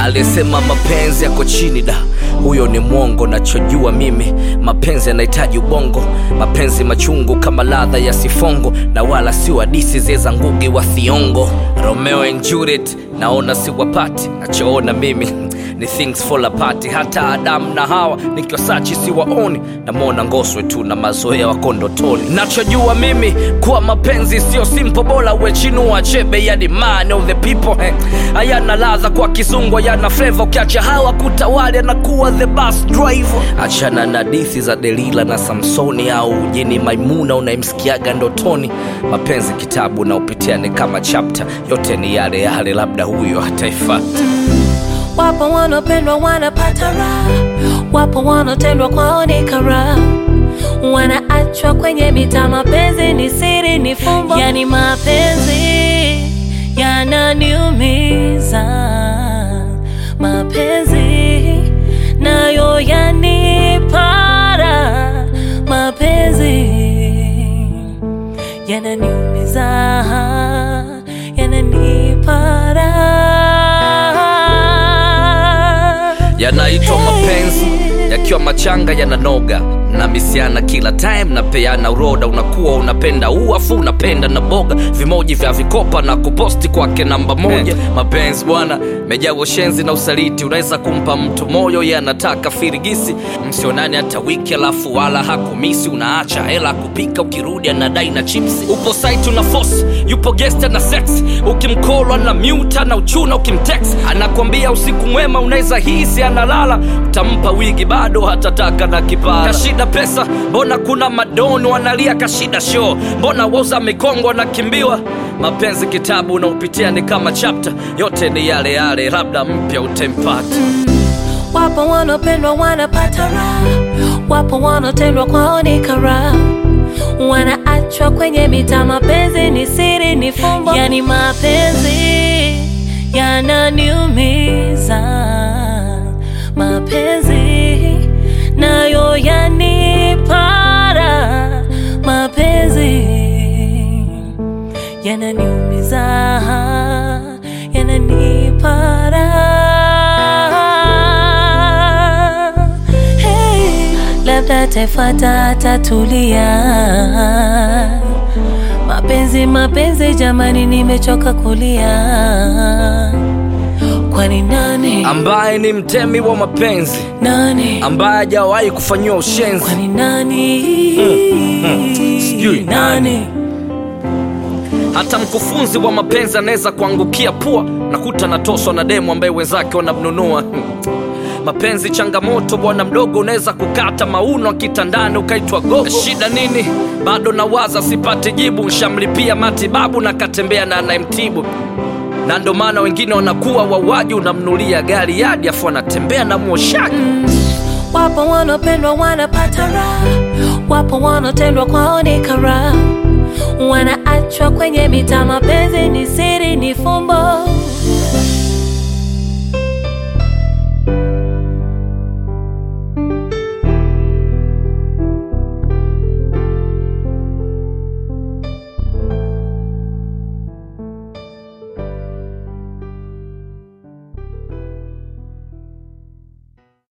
aliyesema mapenzi yako chini da huyo ni mwongo nachojua mimi mapenzi yanahitaji ubongo mapenzi machungu kama ladha ya sifongo na wala sio hadisi zeza ngugi wa thiongo romeo and juliet naona siwapati nachoona mimi ni things fall apart hata adamu na hawa nikiwasachi siwaoni namwona ngoswe tu na mazoea wako ndotoni nachojua mimi kuwa mapenzi sio simple bora wechinua chebe yani man of the people eh. hayana ladha kwa kizungu hayana fleva ukiacha hawa kutawali anakuwa the bus driver achana na dithi za delila na samsoni au jini maimuna unayemsikiaga ndotoni mapenzi kitabu na upitia ni kama chapta yote ni yale yale labda huyo hataifata Wapo wanaopendwa wanapata raha, wapo wanaotendwa kwao ni karaha, wanaachwa kwenye mita. Mapenzi ni siri, ni fumbo, yani mapenzi yananiumiza. Mapenzi nayo yanipara, mapenzi yananiumiza, yananipara yanaitwa mapenzi yakiwa machanga yananoga na misiana kila time napeana uroda unakuwa unapenda uafu unapenda na boga vimoji vya vikopa na kuposti kwake namba moja mapenzi bwana mejaa ushenzi na usaliti unaweza kumpa mtu moyo ye anataka firigisi msionani hata wiki alafu wala hakumisi unaacha hela kupika ukirudi anadai na chipsi upo site una force yupo gesta na sex ukimkolwa na muta na uchuna ukimtex anakwambia usiku mwema unaweza hisi analala utampa wigi bado hatataka na kipara kashida pesa mbona kuna madoni wanalia kashida show mbona woza mikongo anakimbiwa mapenzi kitabu unaopitia ni kama chapta yote ni yale yale labda mpya utempata Wapo wanaopendwa wanapata raha, wapo wanaotendwa kwao ni karaha, wanaachwa kwenye mita. Mapenzi ni siri, ni fumbo, yani mapenzi yananiumiza. Mapenzi nayo yanipara, mapenzi yananiumiza, yananipara. Hey, labda atafuata atatulia. Mapenzi, mapenzi, jamani, nimechoka kulia. Kwani nani ambaye ni mtemi wa mapenzi nani ambaye hajawahi kufanyiwa ushenzi kwani nani Sijui nani. nani hata mkufunzi wa mapenzi anaweza kuangukia pua nakuta natoswa na demu ambaye wenzake wanamnunua mapenzi changamoto bwana mdogo unaweza kukata mauno kitandani ukaitwa gogo shida nini bado nawaza sipate jibu nshamlipia matibabu na katembea na anayemtibu na ndo maana wengine wanakuwa wauaji unamnulia gari yadi afu anatembea na mwoshaji Wapo wanaopendwa wanapata raha, wapo wanaotendwa kwao ni karaha, wanaachwa kwenye mita. Mapenzi ni siri, ni fumbo,